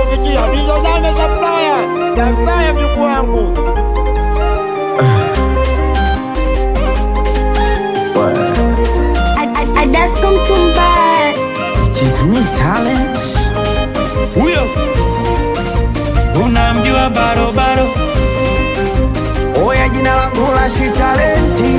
sikia hizo zame za Ulaya za Ulaya, mjukuu wangu Adasko Mtumba, It is me talent. huyo unamjua barobaro Oya, jina langu la shi talenti.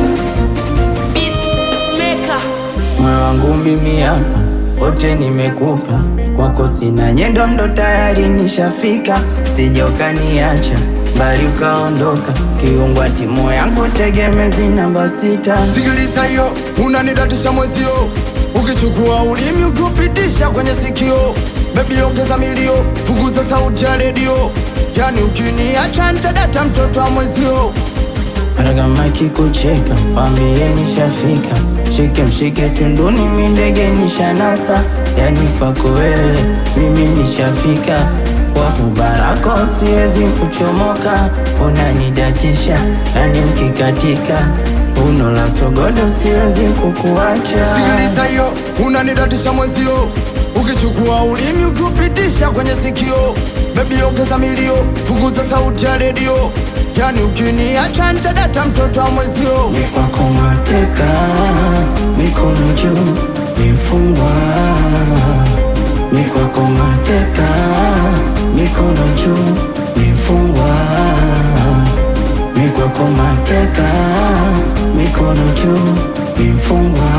Moyo wangu mimi hapa wote nimekupa, kwako sina nyendo, ndo tayari nishafika. Sija ukaniacha bali ukaondoka, kiungwa timu yangu tegemezi namba sita. Sikiliza hiyo, unanidatisha mwezio, ukichukua ulimi ukiupitisha kwenye sikio. Bebi ongeza milio, punguza sauti ya redio, yani ukiniacha nitadata mtoto wa mwezio. Hata kama kikucheka wambie nishafika, shike mshike tunduni, mi ndege nishanasa, yani kwako wewe mimi nishafika, kwa kubarako siwezi kuchomoka, unanidatisha nani ukikatika, uno la sogodo siwezi kukuacha. Sikiliza hiyo, unanidatisha mwezio, ukichukua ulimi ukiupitisha kwenye sikio. Bebi ongeza milio, punguza sauti ya redio, yani ukiniacha nitadata mtoto wa mwezio. Ni kwako mateka, mikono juu, nimfungwa. Ni kwako mateka, mikono juu, nimfungwa. Ni kwako mateka, mikono juu, nimfungwa.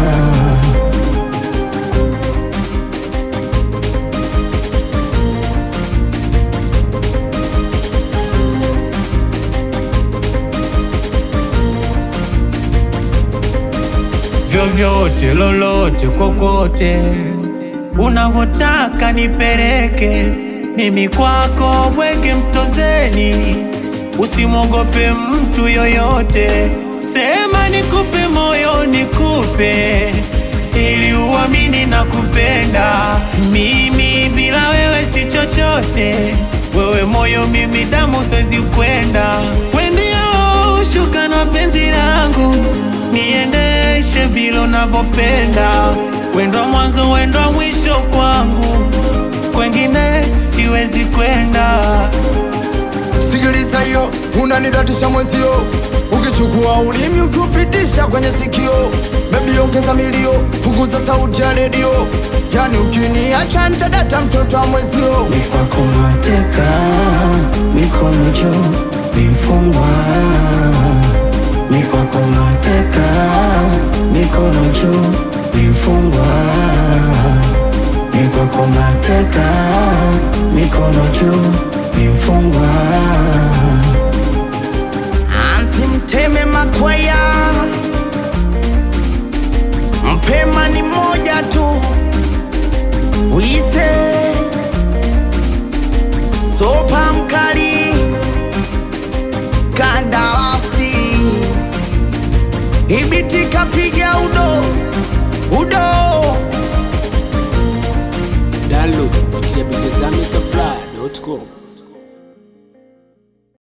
vyovyote lolote kokote unavotaka nipeleke mimi kwako bwege mtozeni usimwogope mtu yoyote sema nikupe moyo nikupe ili uamini na kupenda mimi bila wewe si chochote wewe moyo mimi damu siwezi kwenda wendio shuka na penzi langu niendeshe vile unavyopenda wendo mwanzo wendo mwisho kwangu kwengine siwezi kwenda Sikiliza hiyo, unanidatisha mwezio, ukichukua ulimi ukiupitisha kwenye sikio. Bebi ongeza milio, punguza sauti ya redio, yani ukiniacha nitadata mtoto wa mwezio. Ni kwako mateka, mikono juu, nimfungwa. Ni kwako mateka, mikono juu, nimfungwa. Ni kwako mateka, mikono juu, nimfungwa. Ansi mteme makwaya, mpema ni moja tu, wise Stopa mkali kandarasi ibiti kapiga udo udo Download kupitia bizozame supply.com.